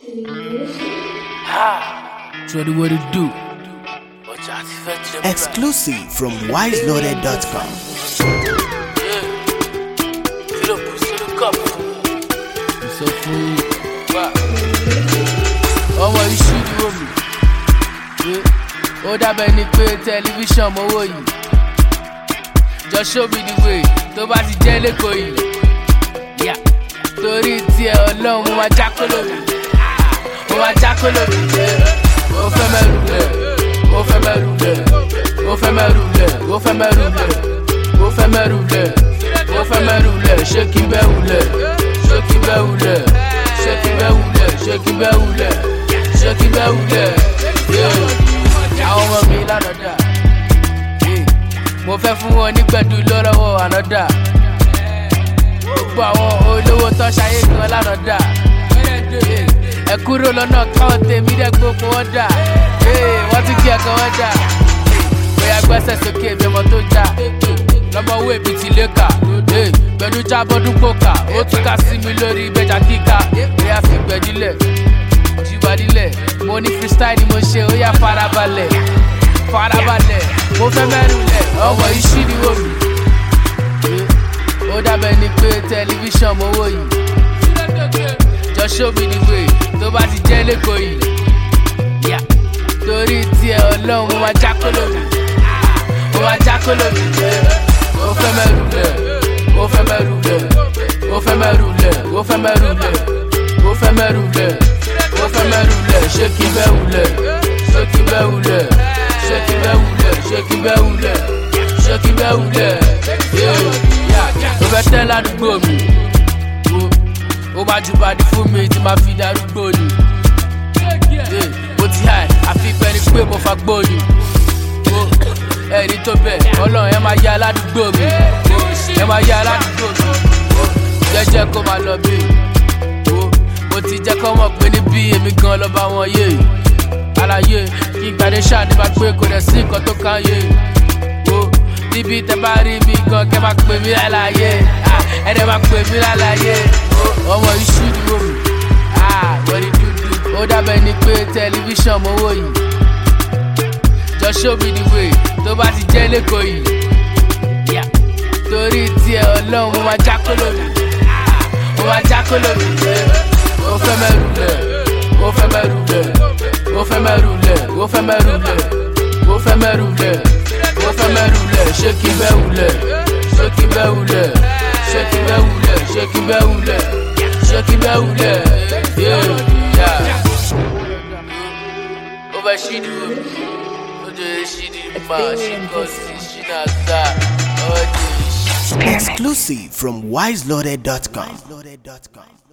Shorty, what it do? Exclusive from wiseloaded.com. Sọ fún yín. Ọmọ yìí ṣí ni wọ́n mi. Ó dábẹ́ ni pé tẹlifíṣàn mowó yìí. Just show me the way tó bá ti jẹ́ lẹ́kọ̀ọ́ yìí. Yeah. Torí tiẹ̀ ọlọ́run mo máa jákòlò mi. Mo máa jákòlò mi. Ó fẹ́ mẹ́rù lẹ̀. Ó fẹ́ mẹ́rù lẹ̀. Ó fẹ́ mẹ́rù lẹ̀. Ó fẹ́ mẹ́rù lẹ̀. Ó fẹ́ mẹ́rù lẹ̀. Ó fẹ́ mẹ́rù lẹ̀. Ṣé kí n bẹ́ wulẹ̀? Ṣé kí n bẹ́ wulẹ̀? Ṣé kí n bẹ́ wulẹ̀? Ṣé kí n bẹ́ wulẹ̀? Ṣé kí n bẹ́ wulẹ̀? Yeah. Àwọn ọmọ mi lánàá dà. Yeah. Mo fẹ́ fún wọn nígbẹ̀dú lọ́rọ́wọ́ ànádà. Gbogbo àwọn olówó tó ṣayé gan lánàá dà. Yeah. Ẹ kúrò lọ́nà káwọn tèmi dẹ̀ gbogbo wọn dà. Yeah. Wọ́n ti kí ẹ̀kan wọn dà. Bóyá gbẹ́sẹ̀ sókè bí ọmọ tó já. Lọ́mọ owó èbí ti lé kà. Yeah. Gbẹ̀dú jábọ́dún kòkà. Ó tún ká sí mi lórí ìbẹ́jà kíkà. Bóyá fi gbẹ̀dílẹ̀ jìbàdílẹ̀ mo ní freestyle ni mo ṣe ó yà farabalẹ̀ farabalẹ̀ mo fẹ́ mẹ́rin lẹ̀ ọmọ yìí ṣí ni wò mí. ó dábẹ́ ni pé tẹlifíṣàn mo wò yìí just show me the way tó bá ti jẹ́ lẹ́kọ̀ọ́ yìí Yeah. torí tiẹ̀ ọlọ́run mo máa jákòlò mi mo máa jákòlò mi ó fẹ́ mẹ́rin lẹ̀ ó fẹ́ mẹ́rin lẹ̀ ó fẹ́ mẹ́rin lẹ̀ ó fẹ́ mẹ́rin lẹ̀ ó fẹ́ mẹ́rin lẹ̀ ó fẹ́ mẹ́rù lẹ̀ ṣé kí bẹ́ wulẹ̀ ṣé kí bẹ́ wulẹ̀ ṣé kí bẹ́ wulẹ̀ ṣé kí bẹ́ wulẹ̀ ṣé kí bẹ́ wulẹ̀ ó fẹ́ tẹ́ ládùúgbò mi ó máa ju bàdí fún mi tí máa fi darúgbò ni ó ti hàn àfi pẹ́ni pé mo fa gbó ni ẹ̀rí tó bẹ̀ ọlọ́run ẹ máa yá aládùúgbò mi ẹ máa yá aládùúgbò mi jẹ́jẹ́ kó máa lọ bí mo ti jẹ́ kọ́ mọ̀ pé níbí èmi gan lọ́ba wọn yé àlàyé kí gbàdé ṣáàdì bá pé kò dẹ̀ sí nǹkan tó kàn yé o níbi tẹ bá rí mi gan kẹ máa pè mí lálàyé ẹ dẹ̀ máa pè mí lálàyé ọmọ iṣu ni wò mí wọ́n ní dúdú ó dábẹ́ ni pé tẹlifíṣàn mo wò yìí just show me the way tó bá ti jẹ́ lẹ́kọ̀ọ́ yìí Yeah. torí tiẹ̀ ọlọ́run mo máa jákòlò mi mo máa jákòlò mi ó fẹ́ mẹ́rù lẹ̀ ó fẹ́ mẹ́rù lẹ̀ ó fẹ́ mẹ́rù lẹ̀ ó fẹ́ mẹ́rù lẹ̀ ó fẹ́ mẹ́rù lẹ̀ ó fẹ́ mẹ́rù lẹ̀ ṣé kí bẹ́ wulẹ̀ ṣé kí bẹ́ wulẹ̀ ṣé kí bẹ́ wulẹ̀ ṣé kí bẹ́ wulẹ̀ ṣé kí bẹ́ wulẹ̀ ó fẹ́ ṣí ni o ó jẹ́ ṣí ni mà ṣí kọ́ sí ṣí náà gbà ọ́ jẹ́ ṣí. Exclusive from wiseloaded.com.